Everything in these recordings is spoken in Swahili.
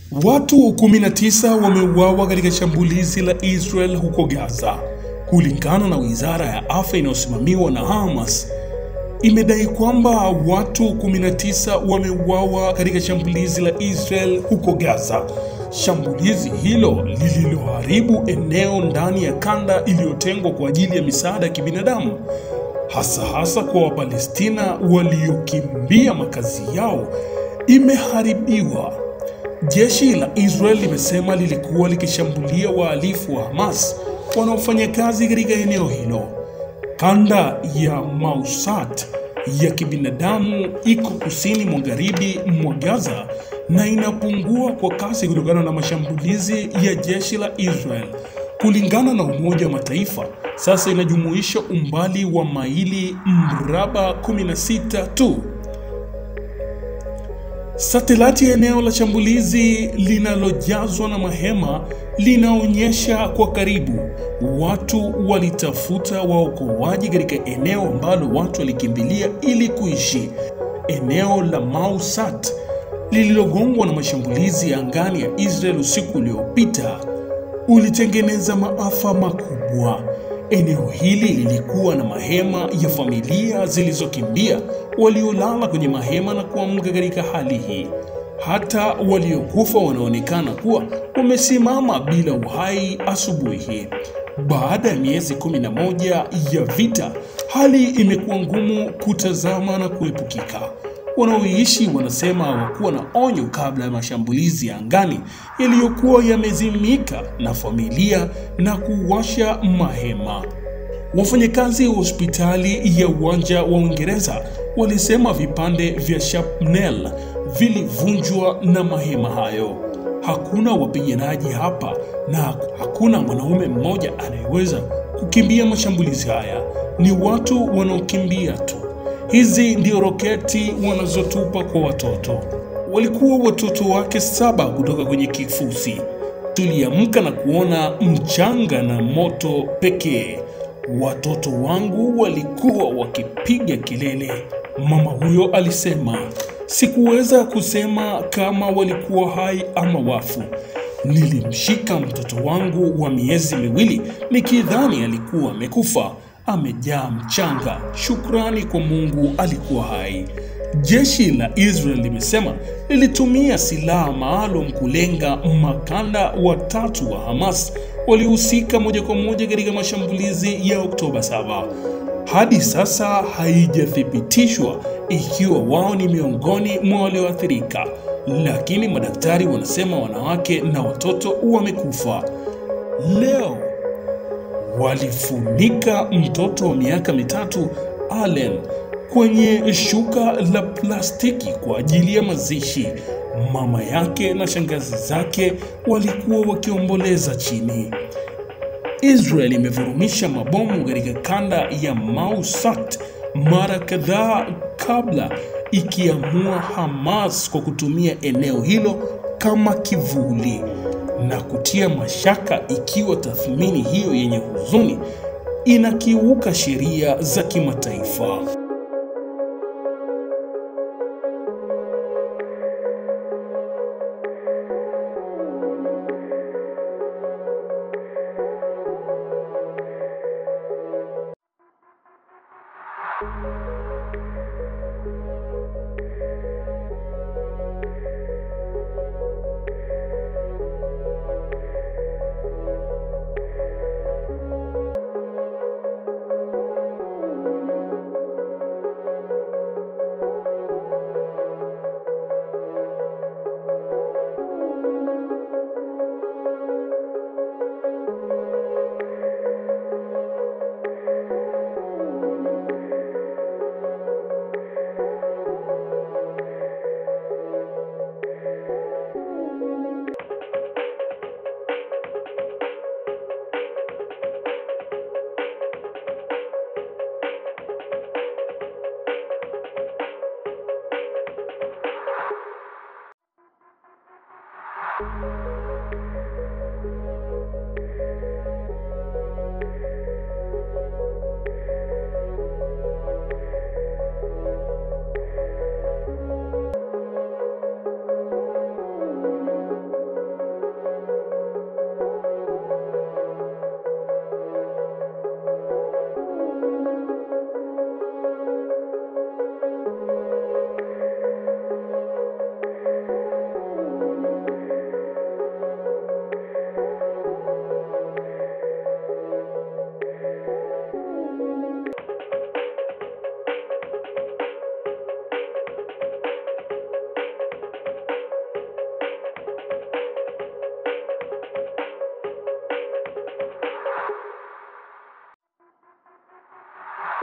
Watu 19 wameuawa katika shambulizi la Israel huko Gaza. Kulingana na wizara ya afya inayosimamiwa na Hamas, imedai kwamba watu 19 wameuawa katika shambulizi la Israel huko Gaza. Shambulizi hilo lililoharibu eneo ndani ya kanda iliyotengwa kwa ajili ya misaada ya kibinadamu, hasa hasa kwa Wapalestina waliokimbia makazi yao, imeharibiwa. Jeshi la Israel limesema lilikuwa likishambulia wahalifu wa Hamas wanaofanya kazi katika eneo hilo. Kanda ya Mausat ya kibinadamu iko kusini magharibi mwa Gaza na inapungua kwa kasi kutokana na mashambulizi ya jeshi la Israel. Kulingana na Umoja wa Mataifa, sasa inajumuisha umbali wa maili mraba 16 tu. Satelati ya eneo la shambulizi linalojazwa na mahema linaonyesha kwa karibu watu walitafuta waokoaji katika eneo ambalo watu walikimbilia ili kuishi. Eneo la Mausat lililogongwa na mashambulizi ya angani ya Israel usiku uliopita ulitengeneza maafa makubwa. Eneo hili lilikuwa na mahema ya familia zilizokimbia waliolala kwenye mahema na kuamka katika hali hii. Hata waliokufa wanaonekana kuwa wamesimama bila uhai asubuhi hii. Baada ya miezi 11 ya vita, hali imekuwa ngumu kutazama na kuepukika. Wanaoishi wanasema hawakuwa na onyo kabla ya mashambulizi ya angani yaliyokuwa yamezimika na familia na kuwasha mahema. Wafanyakazi wa hospitali ya uwanja wa Uingereza walisema vipande vya shrapnel vilivunjwa na mahema hayo. Hakuna wapiganaji hapa na hakuna mwanaume mmoja anayeweza kukimbia mashambulizi haya. Ni watu wanaokimbia tu. Hizi ndio roketi wanazotupa kwa watoto. Walikuwa watoto wake saba kutoka kwenye kifusi. Tuliamka na kuona mchanga na moto pekee. Watoto wangu walikuwa wakipiga kelele, mama huyo alisema. Sikuweza kusema kama walikuwa hai ama wafu. Nilimshika mtoto wangu wa miezi miwili nikidhani alikuwa amekufa, amejaa mchanga. Shukrani kwa Mungu alikuwa hai. Jeshi la Israel limesema lilitumia silaha maalum kulenga makanda watatu wa Hamas waliohusika moja kwa moja katika mashambulizi ya Oktoba 7. Hadi sasa haijathibitishwa ikiwa wao ni miongoni mwa walioathirika, lakini madaktari wanasema wanawake na watoto wamekufa. Leo walifunika mtoto wa miaka mitatu Allen kwenye shuka la plastiki kwa ajili ya mazishi. Mama yake na shangazi zake walikuwa wakiomboleza chini. Israel imevurumisha mabomu katika kanda ya Mausat mara kadhaa kabla ikiamua Hamas kwa kutumia eneo hilo kama kivuli na kutia mashaka ikiwa tathmini hiyo yenye huzuni inakiuka sheria za kimataifa.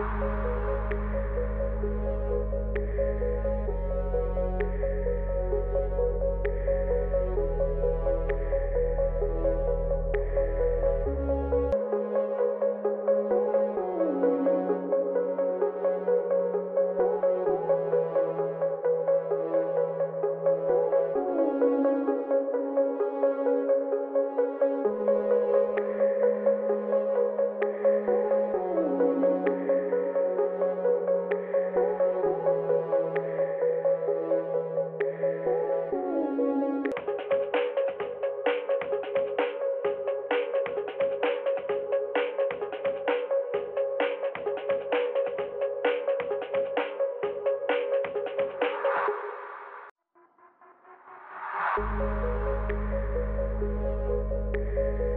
Thank you.